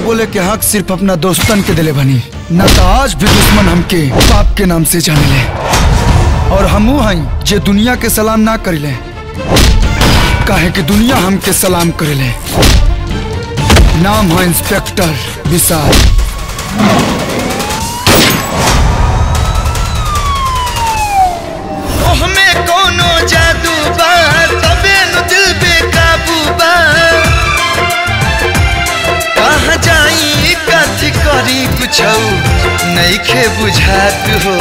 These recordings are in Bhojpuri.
बोले के हक सिर्फ अपना दोस्तन के दिले बनी न तो आज भी दुश्मन हमके बाप के नाम से जाने ले और हमू हई जे दुनिया के सलाम ना करिले काहे कि दुनिया हमके सलाम करेले नाम है इंस्पेक्टर विशाल हमें कोनो जादू बा तबे नु दिल बेकाबू बा कहाँ जाई कथी करी कुछ नईखे बुझात हो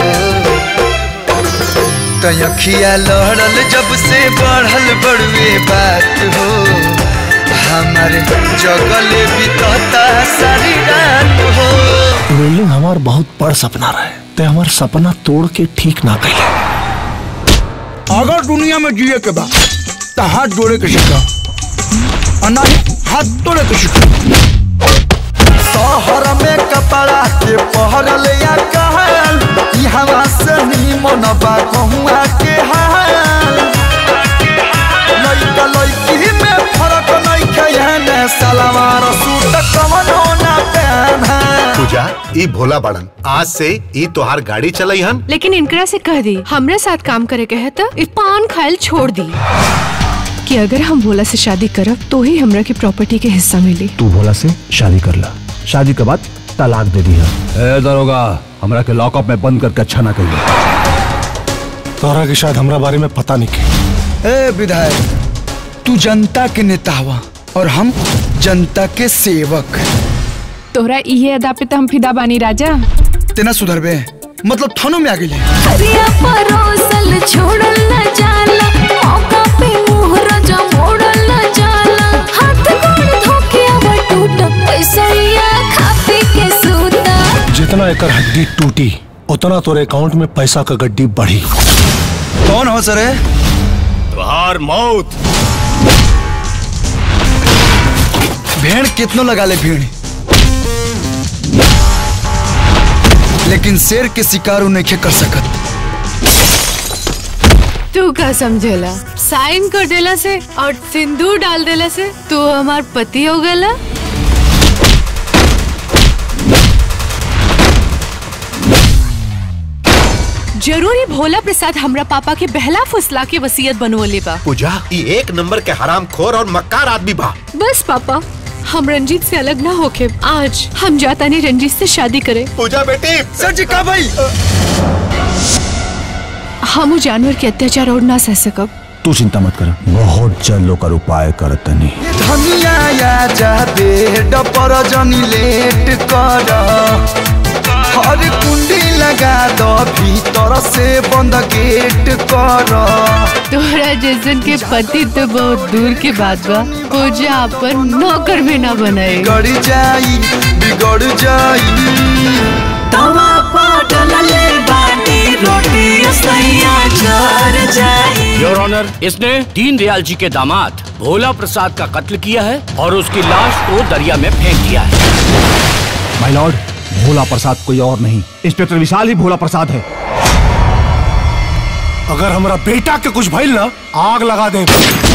तयखिया लहरल जब से बढ़ल बड़ुए बात हो हमारे जगल बितता सारी रात हो बिल्डिंग हमार बहुत बड़ सपना रहे ते हमार सपना तोड़ के ठीक ना कैले अगर दुनिया में जिए के बाद तो हाथ जोड़े के सीखा और ना ही हाथ तोड़े के सीखा शहर में कपड़ा के पहरल या कहल यहाँ से निमन बा कहुआ के हाल लइका लइकी में फरक नइखे एहने सलवार सूट कवन होना पहना पूजा ई भोला बड़न आज से ई तोहार गाड़ी चलई हन लेकिन इनकरा से कह दी हमरे साथ काम करे के है तो इ पान खायल छोड़ दी कि अगर हम भोला से शादी करब तो ही हमरा की प्रॉपर्टी के हिस्सा मिली तू भोला से शादी कर ला शादी के बाद तलाक दे दी है दरोगा हमरा के लॉकअप में बंद करके अच्छा ना कहिए तोहरा के शायद हमरा बारे में पता नहीं के ए विधायक तू जनता के नेता हुआ और हम जनता के सेवक तोहरा इहे अदा पे तो हम फिदा बानी राजा तेना सुधरबे मतलब थानों में आ गई हरिया परोसल छोड़ल न जाला मौका पे मुहर जो मोड़ल न जाला हाथ गोड़ धोके अब टूट पैसा या खा पी के सूता जितना एकर हड्डी टूटी उतना तोरे अकाउंट में पैसा का गड्डी बढ़ी कौन हो सर तोहार मौत भेड़ कितनो लगा ले भीड़ लेकिन शेर के शिकार उ नहीं कर सकत तू का समझेला साइन कर देला से और सिंदूर डाल देला से तू हमार पति हो गला जरूरी भोला प्रसाद हमरा पापा के बहला फुसला के वसीयत बनवले बा पूजा ई एक नंबर के हराम खोर और मक्कार आदमी बा बस पापा हम रंजीत से अलग ना होके आज हम जाता नहीं रंजीत से शादी करें पूजा बेटी सर जी का भाई हम उ जानवर के अत्याचार और ना सह सकब तू चिंता मत कर बहुत जल्द ओकर उपाय करत तनी धनिया या जा बेड पर जनी लेट कर हर कुंडी लगा दो भीतर से बंद गेट कर तोहरा जैसन के पति तो बहुत दूर के बात बा पूजा अपन नौकर भी ना बनाए गड़ जाई बिगड़ जाई तवा पाटल ले बाटी रोटी सैया जर जाई योर ऑनर इसने दीन दयाल जी के दामाद भोला प्रसाद का कत्ल किया है और उसकी लाश को दरिया में फेंक दिया है माय लॉर्ड भोला प्रसाद कोई और नहीं इंस्पेक्टर विशाल ही भोला प्रसाद है अगर हमारा बेटा के कुछ भइल ना आग लगा दे